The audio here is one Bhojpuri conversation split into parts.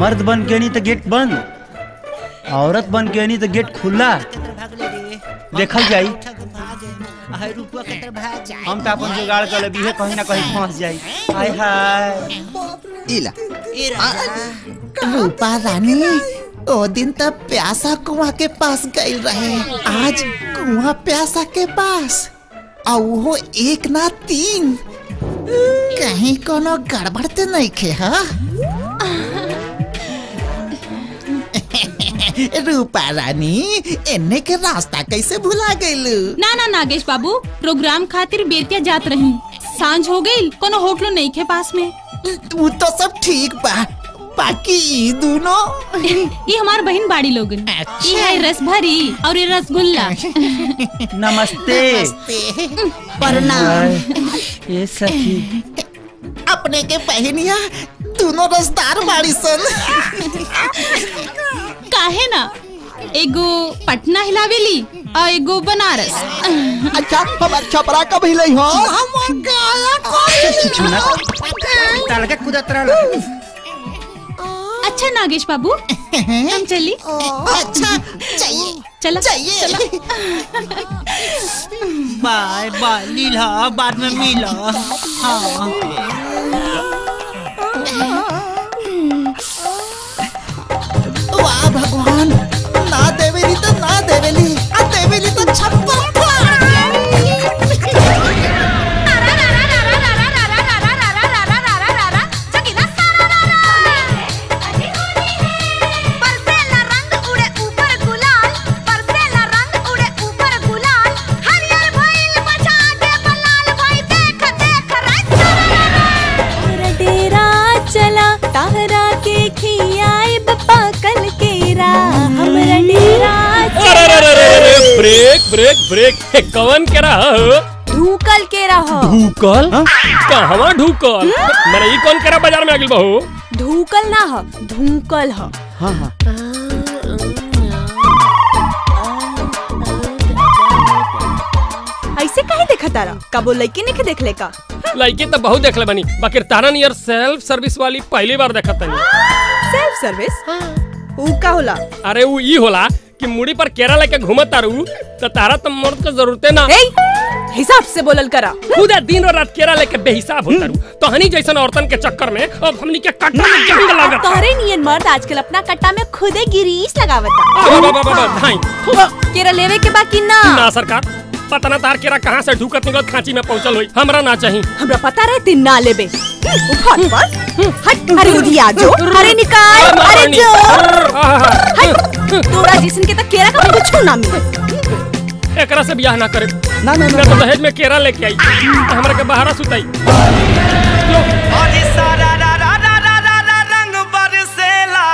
मर्द बन के नहीं तो गेट बंद औरत बन के नहीं तो गेट खुला देखल जाई हम तो अपन जुगाड़ कर लेबी है कहीं ना कहीं फंस जाई हाय हाय इला रूपा रानी ओ दिन तब प्यासा कुआ के पास गई रहे आज कुआ प्यासा के पास और वो एक ना तीन कहीं कोनो गड़बड़ तो नहीं खे हा रूपा रानी एने के रास्ता कैसे भुला गईलू ना ना नागेश बाबू प्रोग्राम खातिर बेतिया जात रही सांझ हो गई कोनो होटलो नहीं के पास में वो तो सब ठीक बा बाकी ई दोनों ये हमार बहन बाड़ी लोगन ये है रस भरी और ये रसगुल्ला नमस्ते प्रणाम ये सखी अपने के बहनिया दोनों रसदार बाड़ी सन काहे ना एगो पटना हिलावेली और एगो बनारस अच्छा हमार छपरा कब हिले हो छुना ताल के कुदत रहा अच्छा नागेश बाबू हम चली अच्छा चाहिए चला चाहिए बाय बाय लीला बाद में मिला हाँ वाह भगवान ना देवेली तो ना देवेली आ देवेली तो छप्पर डेरा चला ताहरा के खियाए बप्पा कल केरा हमरा डेरा अरे अरे अरे अरे अरे, ब्रेक ब्रेक ब्रेक हे, कवन के रहा हो ढूकल केरा हो ढूकल कहवा ढूकल मैंने ई कौन करा बाजार में आगिल बहू ढूकल ना हो धूकल हो हाँ हाँ ऐसे काहे देखा तारा कबो लड़की नहीं देख का लड़की तो बहुत देखले बनी बाकी तारा नियर सेल्फ सर्विस वाली पहली बार देखत तनी सेल्फ सर्विस ऊ का होला अरे वो ई होला कि मुड़ी पर केरा लेके घूमत तारू तो तारा तो मर्द के जरूरते ना ए हिसाब से बोलल करा खुदा दिन और रात केरा लेके बेहिसाब होता रू तो हनी जैसन औरतन के चक्कर में अब हमनी के कट्टा में जंग लागत तोहरे नियन मर्द आजकल अपना कट्टा में खुदे गिरीस लगावता आ, बा, बा, बा, बा, धाई केरा लेवे के बाकी ना ना सरकार पता ना तार केरा कहाँ से ढूकत निकलत खांची में पहुंचल होई हमरा ना चाहिए हमरा पता रहे तीन ना लेबे उठा पर हट अरे उधिया जो अरे निकाल अरे जो हट तोरा जिसन के त केरा का कुछ ना मिले एकरा से बियाह ना करे ना ना मैं तो दहेज में केरा लेके आई तो हमरा के बाहर सुताई रंग बरसेला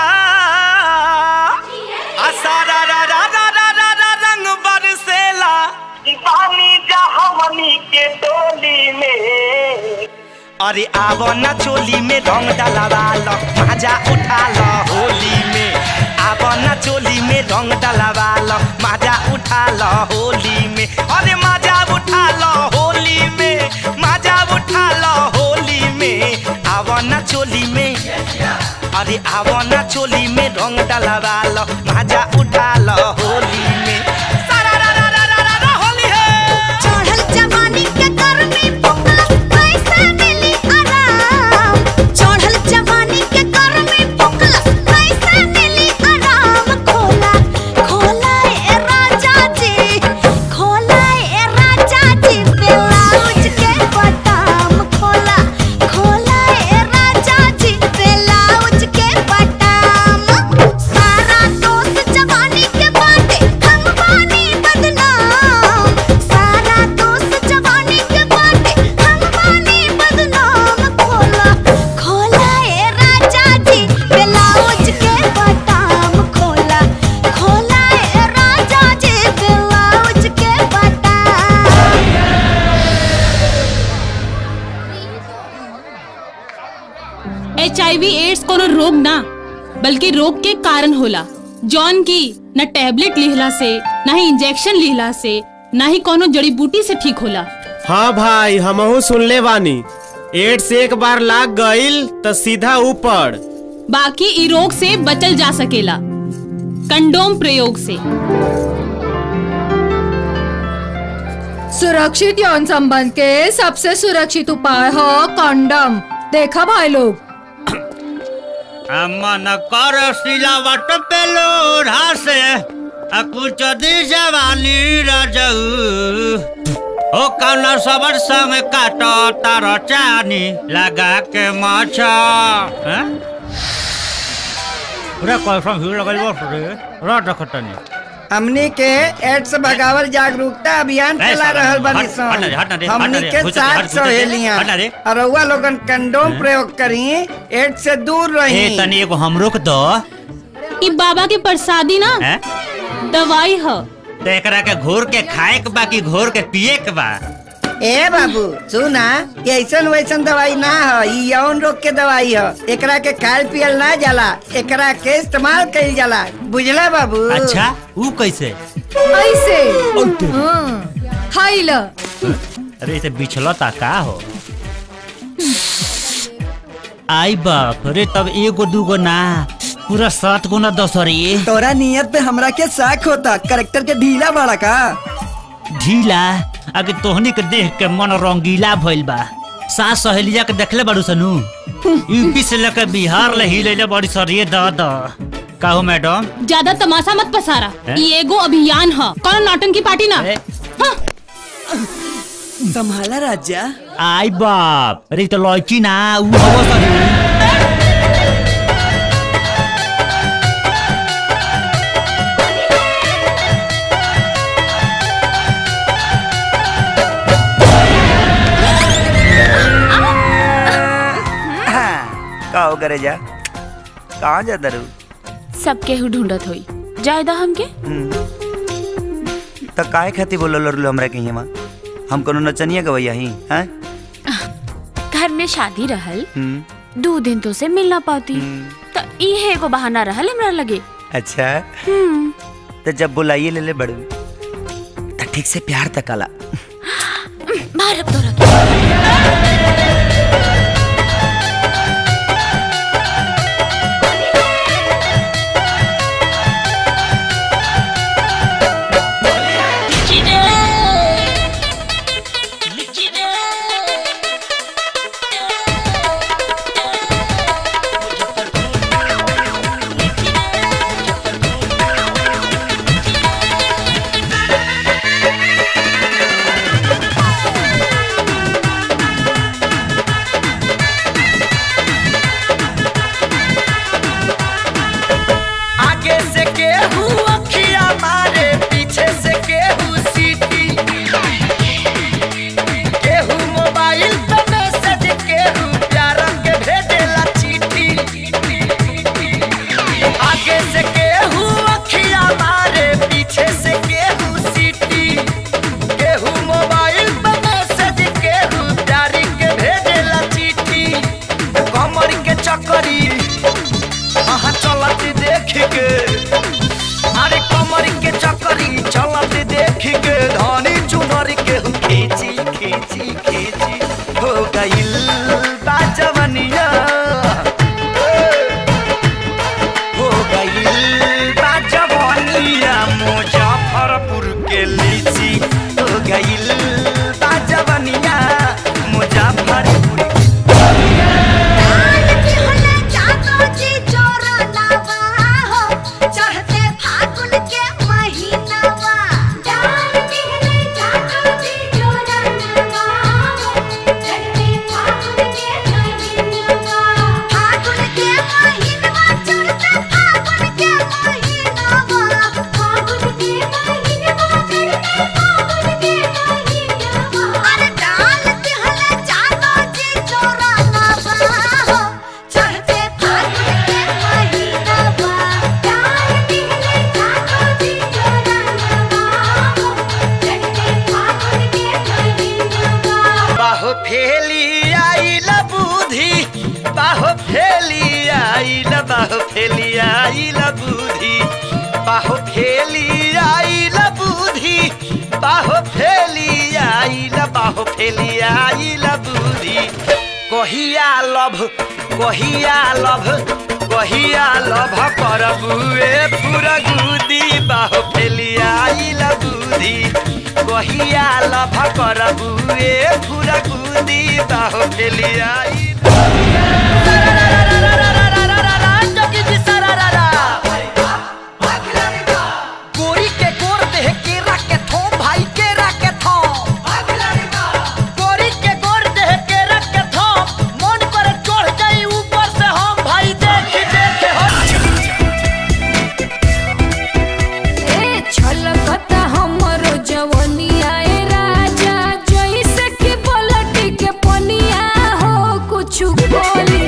आ सारा रा रा रा रा रा रा रंग बरसेला पानी जहवनी के टोली में अरे आवो ना चोली में रंग डलवा लो मजा उठा लो होली में आवो ना चोली में रंग डलवा लो मजा उठा लो होली में अरे मजा उठा लो होली में मजा उठा लो होली में आवो ना चोली में अरे आवो ना चोली में रंग डलवा लो मजा उठा लो होली में सारा रा रा रा रा रा रा होली है चढ़ल जवानी के गर्मी पुकला कैसे मिली आराम चढ़ल जवानी के गर्मी पुकला कैसे मिली आराम खोला खोला ए राजा जी खोला ए राजा जी ब्लाउज के बटन खोला खोला ए राजा जी ब्लाउज के बटन सारा दोस्त जवानी के बाटे हम बानी बदनाम सारा दोस्त जवानी के बाटे हम बानी बदनाम खोला खोला ए राजा जी ब्लाउज के बटन खोला खोला ए राजा जी ब्लाउज के बटन एच एड्स कोनो रोग ना बल्कि रोग के कारण होला जौन की न टैबलेट लिहला से न ही इंजेक्शन लिहला से न ही कोनो जड़ी बूटी से ठीक होला हाँ भाई हमहू सुनले बानी एड्स एक बार लाग गईल तो सीधा ऊपर बाकी इ रोग से बचल जा सकेला कंडोम प्रयोग से सुरक्षित यौन संबंध के सबसे सुरक्षित उपाय हो कंडम देखा भाई लोग मन कर सिलावट पे लोढ़ा से आ कुछ दी जवानी रजऊ ओ कौन सबर संग काटो तार चानी लगा के माछा हैं? पूरा कैसन भीड़ लगल बस रे रट रखतनी हमनी के एड्स भगावल जागरूकता अभियान ए, चला साला, रहल बनी हट, हट ना रे, हट ना रे, हट ना हमनी रे, के घुस जा, हट, साथ घुस जा, सहेलियां हट ना रे। और रउआ लोगन कंडोम प्रयोग करी एड्स से दूर ए रही तनी एगो हमरो के दो इ बाबा के प्रसादी ना हैं? दवाई ह तो एकरा के घोर के खाए के बा कि घोर के पिए के बा ए बाबू सुना ये ऐसन वैसन दवाई ना ह ई यौन रोग के दवाई ह एकरा के खायल पियल ना जाला एकरा के इस्तेमाल कइल जाला बुझला बाबू अच्छा ऊ कैसे ऐसे हाँ, खाई ल अरे इसे बिछलता का हो आई बाप रे तब एगो दूगो ना पूरा सात गुना दस रे तोरा नियत पे हमरा के शक होता करेक्टर के ढीला बड़ा का ढीला आगे तोहनी के देख के मन रंगीला भइल बा सास सहेलिया के देखले बाड़ू सनु यूपी से लेकर बिहार ले ही ले बड़ी सरिये द द काहो मैडम ज्यादा तमाशा मत पसारा हैं? इ एगो अभियान ह कौन नौटंकी पार्टी ना हाँ, संभाला राजा आई बाप अरे इ तो लड़की ना ऊ हवो सनु का हो करे जा कहाँ जा दरू सब केहू ढूंढत होई जायदा हमके तो काहे खाती बोलो लड़लो हमरा के हिमा हम कोनो नचनिया गवैया ही हैं घर में शादी रहल हम्म, दो दिन तो से मिल ना पाती तो इहे एगो बहाना रहल हमरा लगे अच्छा हम्म, तो जब बुलाइए ले ले बड़ू तो ठीक से प्यार तकाला मारब तोरा आगे से केहू अखिया मारे पीछे से केहू सीटी केहू मोबाइल पे मैसेज केहू प्यार के भेजेला चीटी आगे से केहू अखिया मारे पीछे से केहू सीटी केहू मोबाइल पे मैसेज केहू प्यार के भेजेला चीटी कमर के चक्करी हाँ चलत देख के अरे कमर के चक्करी चलत देख के धनी चुनर के हु खींची खींची खींची हो गइल बा जवनिया हो गइल बा जवनिया मुजफ्फरपुर के लीची हो गइल बा जवनिया मुजफ्फरपुर चढ़ते फागुन के महीनावा डाल दिहले जातो जी जोरनवा चढ़ते फागुन के महीनावा फागुन के महीनावा चढ़ते फागुन के महीनावा फागुन के महीनावा चढ़ते फागुन के महीनावा अरे डाल दिहले जातो जी जोरनवा चढ़ते फागुन के महीनावा डाल दिहले जातो जी जोरनवा चढ़ते फागुन के महीनावा बाहो फेली आइल बुद्धि बाहो फेली आइल बाहो फेली आइल बुद्धि बाहो फेली आइल बुद्धि बाहो फेली आइल बाहो फेली आइल बुद्धि कहिया लभ कहिया लभ कहिया लभ करबुए पूरा गुदी बाहो फेलिया आइला बुद्धि कहिया लभ करबुए पूरा गुदी बाहो फेलिया गोरी के गोर देह केरा के थो भाई केरा के थो गोरी के गोर देह केरा के थो मन करे चढ़ जाई ऊपर से हम भाई देख देख ए छलकता हमरो जवनिया ए राजा जैसे कि पलटी के पनिया हो कुछ बोली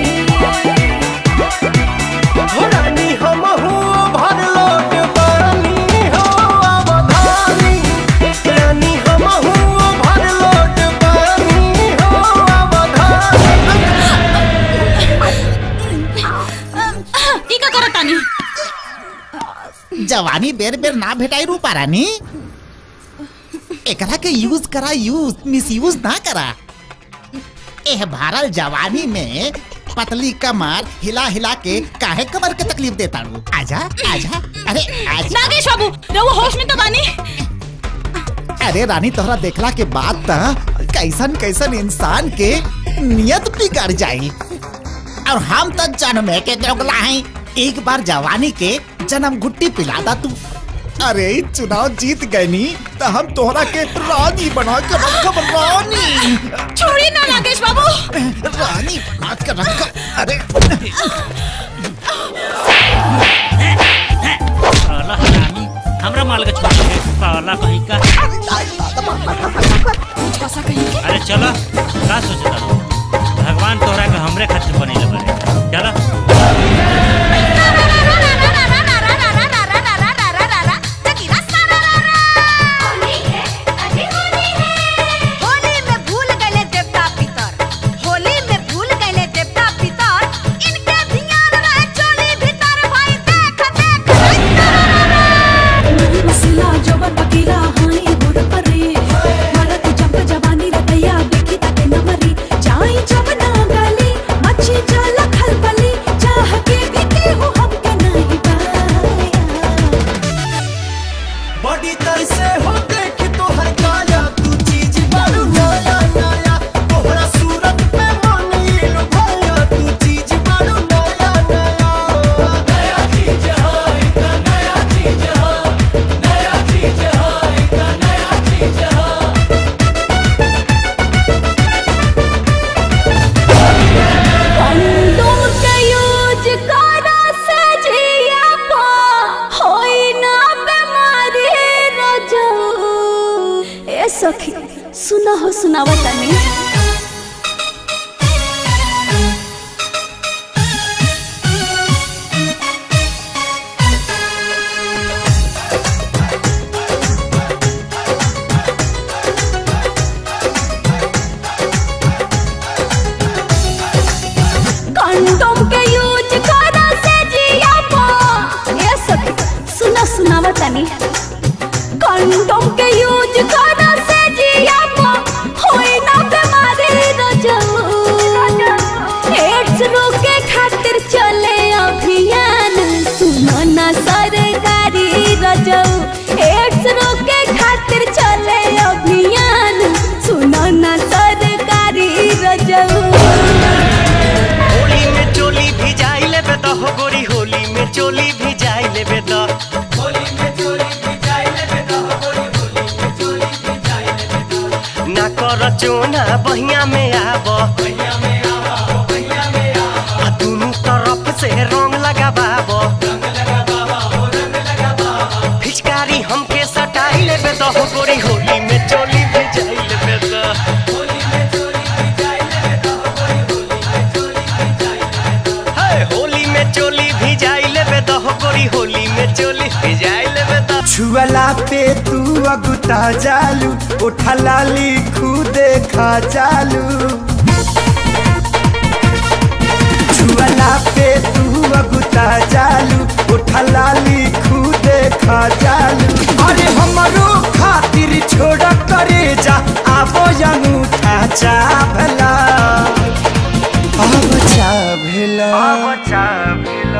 रानी हम हूँ भर लोट बानी हो अवधानी रानी हम हूँ भर लोट बानी हो अवधानी ई का करत तानी जवानी बेर बेर ना भेटाई रूपा रानी एकरा के यूज करा यूज मिस यूज ना करा एह भारल जवानी में पतली कमर हिला हिला के काहे कमर के तकलीफ देता रू आजा आजा अरे आजा नागेश बाबू रहुआ होश में तो बानी अरे रानी तोहरा देखला के बाद त कैसन कैसन इंसान के नियत बिगड़ जाई और हम तो जन्मे के दोगला हैं एक बार जवानी के जन्म गुट्टी पिला दा तू अरे ई चुनाव जीत गए नी तो हम तोहरा के रानी बना के रखब रानी छोड़िए ना नागेश बाबू रानी बना के रखब अरे साला हरामी हमरा माल के छोड़ के साला कहीं का अरे चलो का सोचता भगवान तोहरा के हमरे खातिर बनेले बने चलो होली में भूल गए देवता पितर होली में भूल गए देवता पितर इनके ध्यान रहे चोली भीतर भाई देख देख मसला जवन पकीला हाई गोड़ परे मरत जब जवानी रतैया देखी तके न मरी जाई जब ना गली मच्छी जाला खलबली चाह के भी केहू हमके नहीं बड़ी तर से हो देख तो है काया तू चीज बड़ू नया नया तोहरा सूरत पे मन ये लुभाया तू चीज बड़ू नया नया नया चीज है इतना नया चीज है नया चीज है इतना नया चीज है कंडोम के यूज करा से जिया पा होई ना बीमारी रोजो ए सखी सुना हो सुनावा तनी कंडोम के यूज करा से जिया पा ए सखी सुना सुनावा तनी कंडोम के यूज करा से जिया पा होई ना बीमारी रोजो एड्स रोके खातिर चले अभियान सुनो ना सरकारी रजो एड्स रोके खातिर चले अभियान सुनो ना सरकारी रजो होली में चोली भी जाई लेबे त हो गोरी होली में चोली भी जाई लेबे त होली में चोली भी जाई लेबे त हो गोरी होली में चोली भी जाई लेबे त ना कर चोना बहिया में आब बहिया में आब बहिया में आब आ दुनु तरफ से रंग लगाबाब रंग लगाबाब हो रंग लगाबाब फिचकारी हमके सटाई लेबे त हो गोरी होली में चोली भी जाई लेबे त होली में चोली भी जाई लेबे त हो गोरी होली में है होली में चोली भी जाई लेबे त हो गोरी होली में चोली भी जाई लेबे त छुअला पे तू अगुता जालू उठा लाली खुदे खा जालू छुअला पे तू अगुता जालू उठा लाली खुदे खा जालू अरे हमरो खातिर छोड़ करे जा आवो अंगूठा चाभला अब चाभला अब चाभला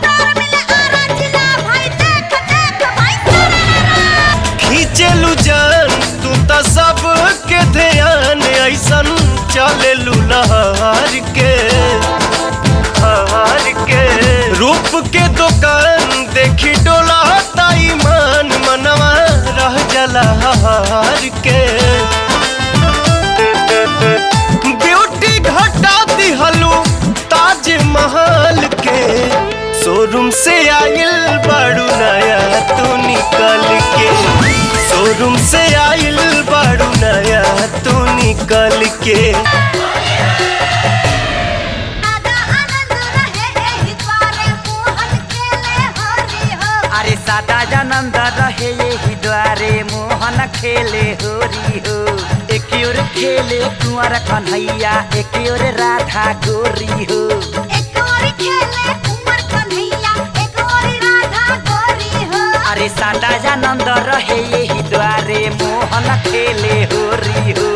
दुकान देखी डोला ताई मान मनवा रह जला हार के ब्यूटी घटा दिहलू ताज महल के शोरूम से आइल बड़ू नया तू निकल के शोरूम से आइल बड़ू नया तू निकल के अरे सादा जनंद रहे यही द्वारे मोहन खेले होरी हो एक ओर खेले कुंवर कन्हैया एक ओर राधा गोरी हो अरे सादा जनंद रहे यही द्वारे मोहन खेले होरी हो